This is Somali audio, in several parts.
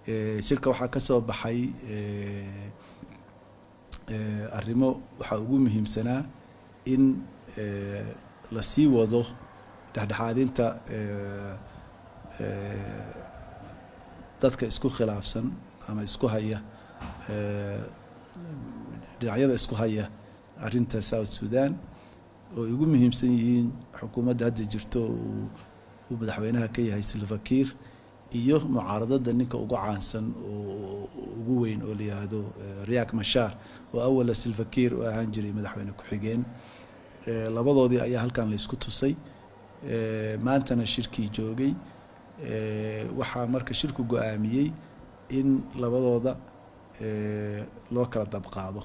shirka waxaa ka soo baxay arrimo waxaa ugu muhiimsanaa in lasii wado dhexdhexaadinta dadka isku khilaafsan ama isku haya dhinacyada isku haya arrinta south sudan oo ay ugu muhiimsan yihiin xukuumadda hadda jirto uu madaxweynaha ka yahay silvakiir iyo mucaaradada ninka ugu caansan oo ugu weyn oo la yihahdo riyak mashar oo awala silvakiir oo ahaan jiray madaxweyne ku-xigeen labadoodii ayaa halkan laysku tusay maantana shirkii joogay waxaa marka shirku go-aamiyey in labadooda loo kala dabqaado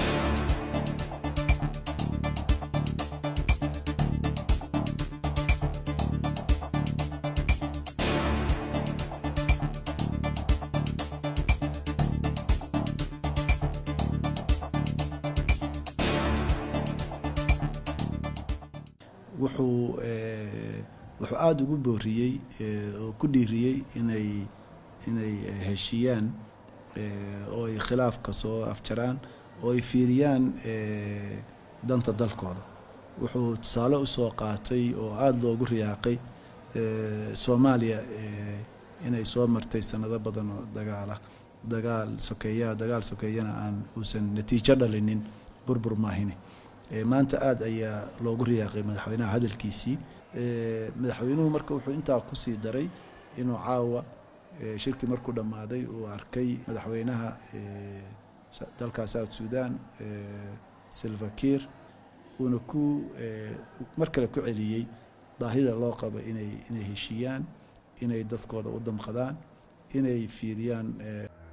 wuxuu wuxuu aada ugu booriyey oo ku dhiiriyey inay inay heshiiyaan oo ay khilaafka soo afjaraan oo ay fiiriyaan danta dalkooda wuxuu tusaale usoo qaatay oo aada loogu riyaaqay soomaaliya inay soo martay sanado badan oo dagaala dagaal sokeeyaa dagaal sokeeyana aan uusan natiijo dhalinin burbur maahine maanta aada ayaa loogu riyaaqay madaxweynaha hadalkiisii madaxweynuhu marka wuxuu intaa kusii daray inuu caawa shirkii markuu dhammaaday uu arkay madaxweynaha dalka south sudan silvakiir uuna ku mar kale ku celiyey baahida loo qabo inay inay heshiiyaan inay dadkooda u damqadaan inay fiiriyaan